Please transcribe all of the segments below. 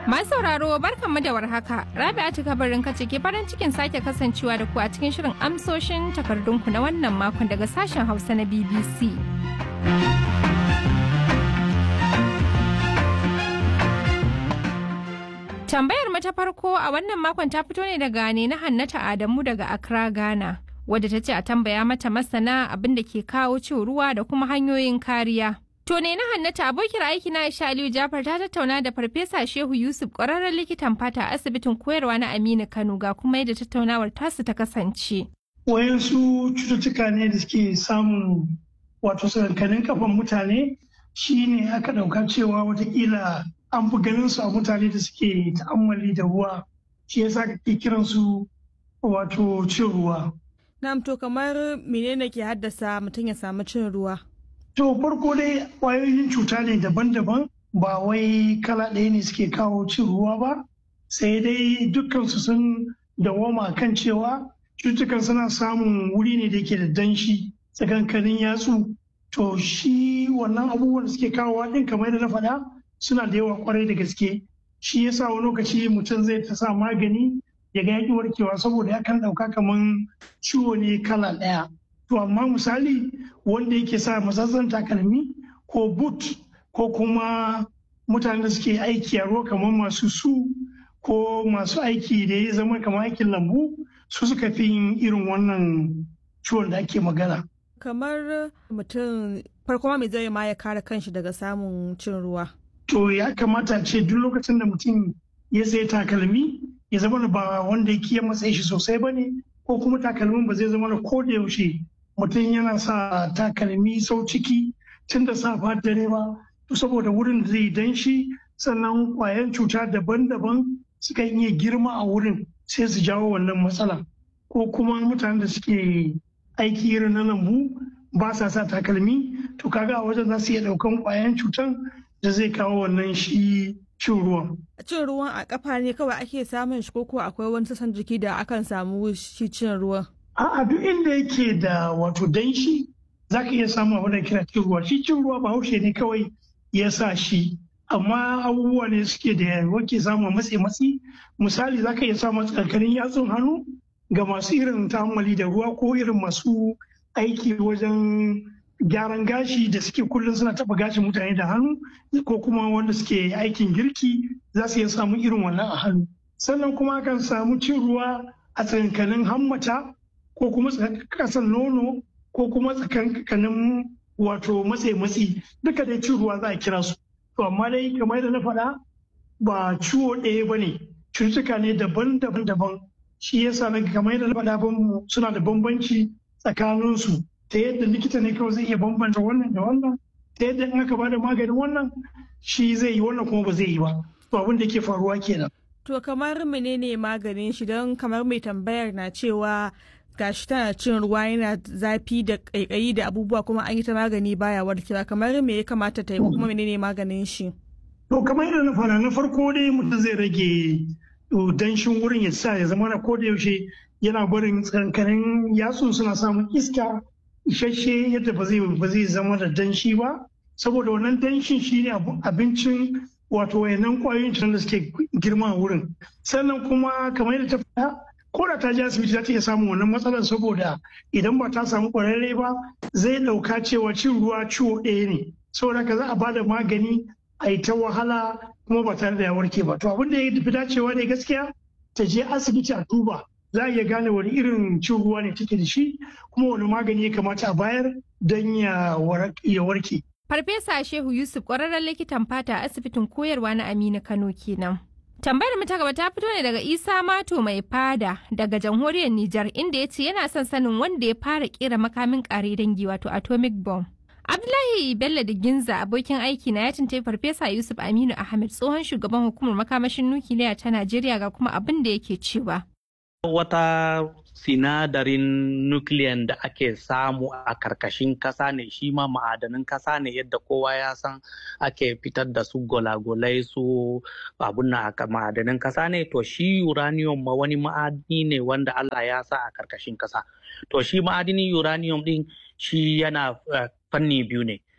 Masu sauraro barkanmu da warhaka. Rabi'atu kabarin kace ke farin cikin sake kasancewa da ku a cikin shirin amsoshin takardunku na wannan makon daga sashen Hausa na BBC. Tambayar mu ta farko a wannan makon ta fito ne daga ne na Hannata Adamu daga Accra, Ghana. Wadda ta ce a tambaya mata masana abin da ke kawo cin ruwa da kuma hanyoyin kariya. To ne na Hannata abokiyar aiki na Aisha Aliyu Jafar ta tattauna da Farfesa Shehu Yusuf ƙwararren likitan fata a asibitin koyarwa na Aminu Kano ga kuma yadda tattaunawar tasu ta kasance. Wayansu cututtuka ne da suke samun wato sakankanin kafan mutane shine aka ɗauka cewa watakila an fi ganin su a mutane da suke ta'ammali da ruwa shi yasa kake kiran su wato cin ruwa. Na'am to kamar menene ke haddasa mutum ya samu cin ruwa? To farko dai ƙwayoyin cuta ne daban-daban ba wai kala ɗaya ne suke kawo cin ruwa ba sai dai dukkansu sun dawama kan cewa cutukan suna samun wuri ne da yake da danshi tsakankanin yatsu to shi wannan abubuwan da suke kawowa ɗin kamar da na faɗa suna da yawa kwarai da gaske shi yasa wani lokaci mutum zai ta sa magani ya ga yaƙi warkewa saboda ya kan ɗauka kamar ciwo ne kala ɗaya to amma misali wanda yake sa matsatsan takalmi ko boot ko kuma mutanen da suke aiki a ruwa kamar masu su ko masu aiki da ya zama kamar aikin lambu su suka fi yin irin wannan ciwon da ake magana Kamar mutum farko mai zai ma ya kare kanshi daga samun cin ruwa. to ya kamata ce duk lokacin da mutum ya sai takalmi ya zama ba wanda ya kiyan matsayi shi sosai ba ne ko kuma takalmin ba zai zama da ko da yaushe mutum yana sa takalmi sau ciki tun da safa dare ba to saboda wurin da zai danshi sannan kwayan cuta daban-daban suka iya girma a wurin sai su jawo wannan matsala ko kuma mutanen da suke aiki irin na lambu ba sa sa takalmi to kaga a wajen za su iya daukan kwayan cutan da zai kawo wannan shi cin ruwan. Cin ruwan a kafa ne kawai ake samun shi koko akwai wani sassan jiki da akan samu shi cin ruwan. A'a duk inda yake da wato danshi za ka iya samun abin da kira cin ruwa. Shi cin ruwa ba haushe ne kawai ya sa shi. Amma abubuwa ne suke da wake samun matsi matsi. Misali za ka iya samun tsakanin yatsun hannu ga masu irin ta'ammali da ruwa ko irin masu aiki wajen gyaran gashi da suke kullum suna taba gashin mutane da hannu ko kuma wanda suke aikin girki za su iya samu irin wannan a hannu sannan kuma akan samu cin ruwa a tsakankanin hammata ko kuma kasan nono ko kuma tsakankanin wato matse matsi duka dai cin ruwa za a kira su to amma dai kamar da na faɗa ba ciwo ɗaya ba ne cututtuka ne daban-daban daban shi yasa na kamar yadda na faɗa suna da bambanci tsakaninsu ta yadda likita ne kawai zai iya bambanta wannan da wannan ta yadda in aka bada maganin wannan shi zai yi wannan kuma ba zai yi ba to abin da ke faruwa kenan To kamar menene maganin shi don kamar mai tambayar na cewa gashi tana cin ruwa yana zafi da ƙaiƙayi da abubuwa kuma an yi ta magani baya warkewa kamar me ya kamata ta yi ko kuma menene maganin shi. To kamar yadda na fara na farko dai mutum zai rage danshin wurin ya sa ya zama na koda yaushe yana barin tsakankanin yatsun suna samun iska isasshe yadda ba zai ba zai zama da danshi ba saboda wannan danshin shine abincin wato wayannan kwayoyin cutar da suke girma a wurin sannan kuma kamar yadda ta faɗa ko da ta je asibiti za ta iya samun wannan matsalar saboda idan ba ta samu ƙwararre ba zai ɗauka cewa cin ruwa ciwo ɗaya ne saboda ka za a bada magani a yi ta wahala kuma ba tare da ya warke ba to abin da ya fi dacewa ne gaskiya ta je asibiti a duba za a iya gane wani irin cin ruwa ne take da shi kuma wani magani ya kamata a bayar don ya warke. Farfesa Shehu Yusuf ƙwararren likitan fata a asibitin koyarwa na Aminu Kano kenan. Tambayar mu ta gaba ta fito ne daga Isa Mato mai fada daga jamhuriyar Nijar inda ya ce yana son sanin wanda ya fara kera makamin kare dangi wato atomic bomb. Abdullahi Bello da Ginza abokin aiki na ya tuntai Farfesa Yusuf Aminu Ahmed tsohon shugaban hukumar makamashin nukiliya ta Najeriya ga kuma abin da yake cewa. Wata sinadarin nukiliyan da ake samu a karkashin kasa ne shi ma ma'adanin kasa ne yadda kowa ya san ake fitar da su golagolai su abun na ma'adanin kasa ne to shi uranium ma wani ma'adini ne wanda Allah ya sa a karkashin kasa to shi ma'adinin uranium din shi yana fanni biyu ne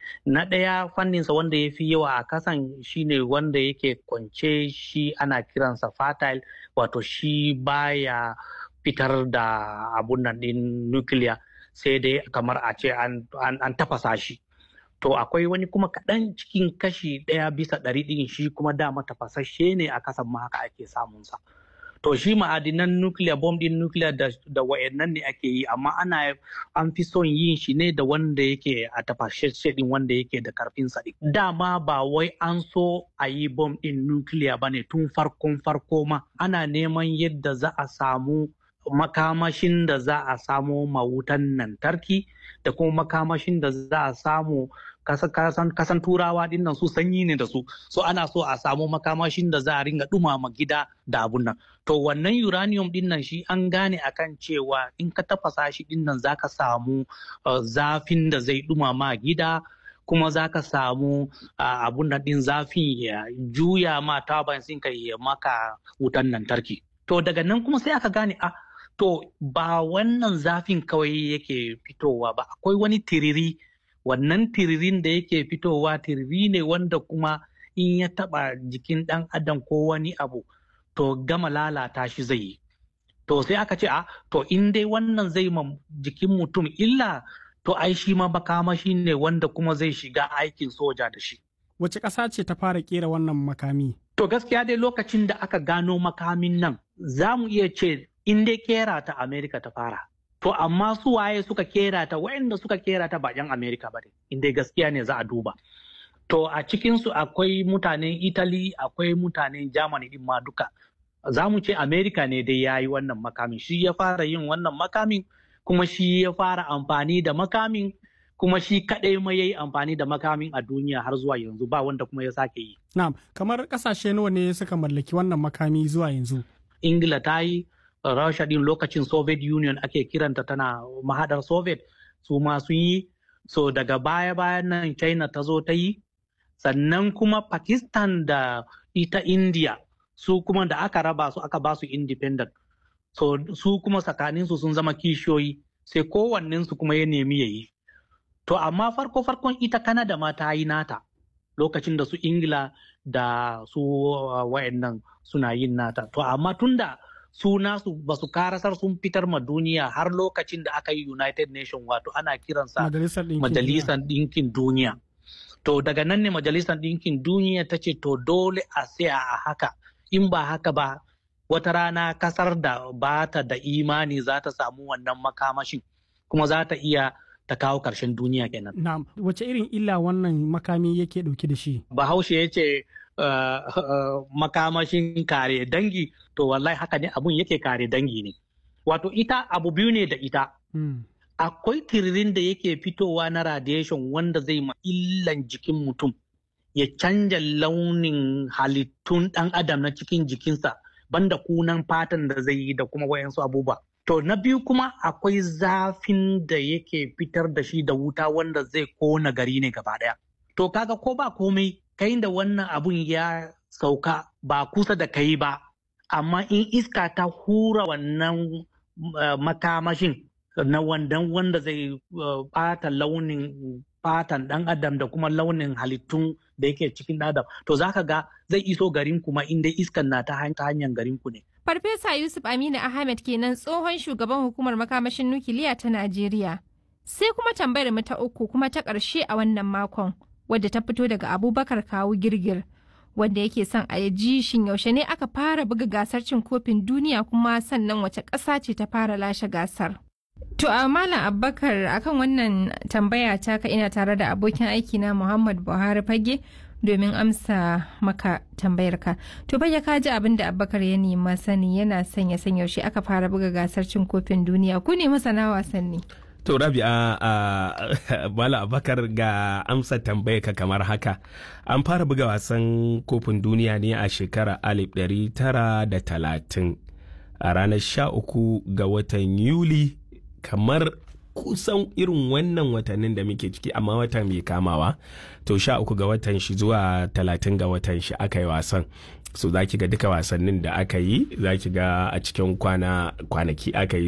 na ɗaya fanninsa wanda ya fi yawa a kasan shine wanda yake kwance shi ana kiransa fertile wato shi baya fitar da abun nan ɗin nukiliya sai dai kamar a ce an, tafasa shi to akwai wani kuma kaɗan cikin kashi ɗaya bisa ɗari ɗin shi kuma dama tafasashe ne a kasan ma haka ake samunsa. to shi ma'adinan nuclear bomb din nuclear da, da wa'annan ne ake yi amma ana an fi son yin shi ne da wanda yake a tafashashe din wanda yake da karfin sa dama ba wai an so a yi bomb din nuclear ba ne tun farkon farko ma ana neman yadda za a samu makamashin da za a samo mawutan lantarki da kuma makamashin da za a samu kasan, kasan turawa din nan su sanyi ne da su so ana so a samu makamashin da za a ringa dumama gida da abun nan to wannan uranium din nan shi an gane akan cewa in ka tafasa shi din nan zaka samu uh, zafin da zai dumama gida kuma za ka samu uh, abun nan din zafin ya juya ma taban sun ka ya maka wutan lantarki to daga nan kuma sai aka gane a ah, to ba wannan zafin kawai yake fitowa ba akwai wani tiriri wannan tiririn da yake fitowa tiriri ne wanda kuma in ya taba jikin ɗan adam ko wani abu to gama lalata shi zai yi to sai aka ce a to in dai wannan zai ma jikin mutum illa to ai shi ma makamashi ne wanda kuma zai shiga aikin soja da shi wace ƙasa ce ta fara kera wannan makami to gaskiya dai lokacin da aka gano makamin nan za mu iya ce in dai kera ta Amerika ta fara. To amma su waye suka kera ta waɗanda suka kera ta ba 'yan Amerika ba ne, in dai gaskiya ne za a duba. To a cikinsu akwai mutanen Italy, akwai mutanen Germany din ma duka. Za mu ce Amerika ne dai ya yi wannan makamin, shi ya fara yin wannan makamin, kuma shi ya fara amfani da makamin, kuma shi kaɗai ma ya yi amfani da makamin a duniya har zuwa yanzu ba wanda kuma ya sake yi. Na'am, kamar ƙasashe nawa ne suka mallaki wannan makami zuwa yanzu? Ingila ta yi, Rasha din lokacin Soviet Union ake kiranta tana mahadar Soviet su ma sun yi so daga baya bayan nan China ta zo ta yi sannan kuma Pakistan da ita India su kuma da aka raba su aka ba su independent so su kuma tsakaninsu sun zama kishiyoyi sai kowannensu kuma ya nemi ya yi to amma farko farkon ita Canada ma ta yi nata lokacin da su Ingila da su uh, wayannan suna yin nata to amma tunda su nasu ba su karasar sun fitar ma duniya har lokacin da aka yi United Nation wato ana kiransa Majalisar Ɗinkin Duniya. To daga nan ne Majalisar Ɗinkin Duniya ta ce to dole a tsaya a haka in ba haka ba wata rana kasar da ba ta da imani za ta samu wannan makamashin kuma za ta iya ta kawo ƙarshen duniya kenan. Na'am, wace irin illa wannan makami yake ɗauke da shi? Bahaushe ya ce Uh, uh, makamashin kare dangi to wallahi haka ne abun yake kare dangi ne wato ita abu biyu ne da ita mm. akwai tiririn da yake fitowa na radiation wanda zai ma illan jikin mutum ya canja launin halittun ɗan adam na cikin jikinsa banda kunan fatan da zai yi da kuma wayansu abubuwa to na biyu kuma akwai zafin da yake fitar da shi da wuta wanda zai kona gari ne gaba ɗaya to kaga ko ba komai kai da wannan abun ya sauka ba kusa da kai ba amma in iska ta hura wannan uh, makamashin na wandan wanda zai bata uh, launin fatan dan adam da kuma launin halittun da yake cikin adam to zaka ga zai iso garin kuma inda iskan na ta hanyar garin ku ne Farfesa Yusuf Aminu Ahmed kenan tsohon shugaban hukumar makamashin nukiliya ta Najeriya. Sai kuma tambayar mu ta uku kuma ta ƙarshe a wannan makon. wadda ta fito daga abubakar kawu girgir wanda yake son a ji shin yaushe ne aka fara buga gasar cin kofin duniya kuma sannan wace ƙasa ce ta fara lashe gasar to a malam abubakar akan wannan tambaya ta ka ina tare da abokin aiki na muhammad buhari fage domin amsa maka tambayar ka to fage ka ji abin da abubakar ya nema sani yana son ya san yaushe aka fara buga gasar cin kofin duniya ku ne masana wasanni To Rabi'a a Bala Abakar ga amsa tambaya ka kamar haka. An fara buga wasan kofin duniya ne a shekara 1930 a ranar 13 ga watan Yuli kamar kusan irin wannan watannin da muke ciki amma watan mai kamawa to sha uku ga watan shi zuwa talatin ga watan shi aka yi wasan so za ki ga duka wasannin da aka yi za ki ga a cikin kwanaki aka yi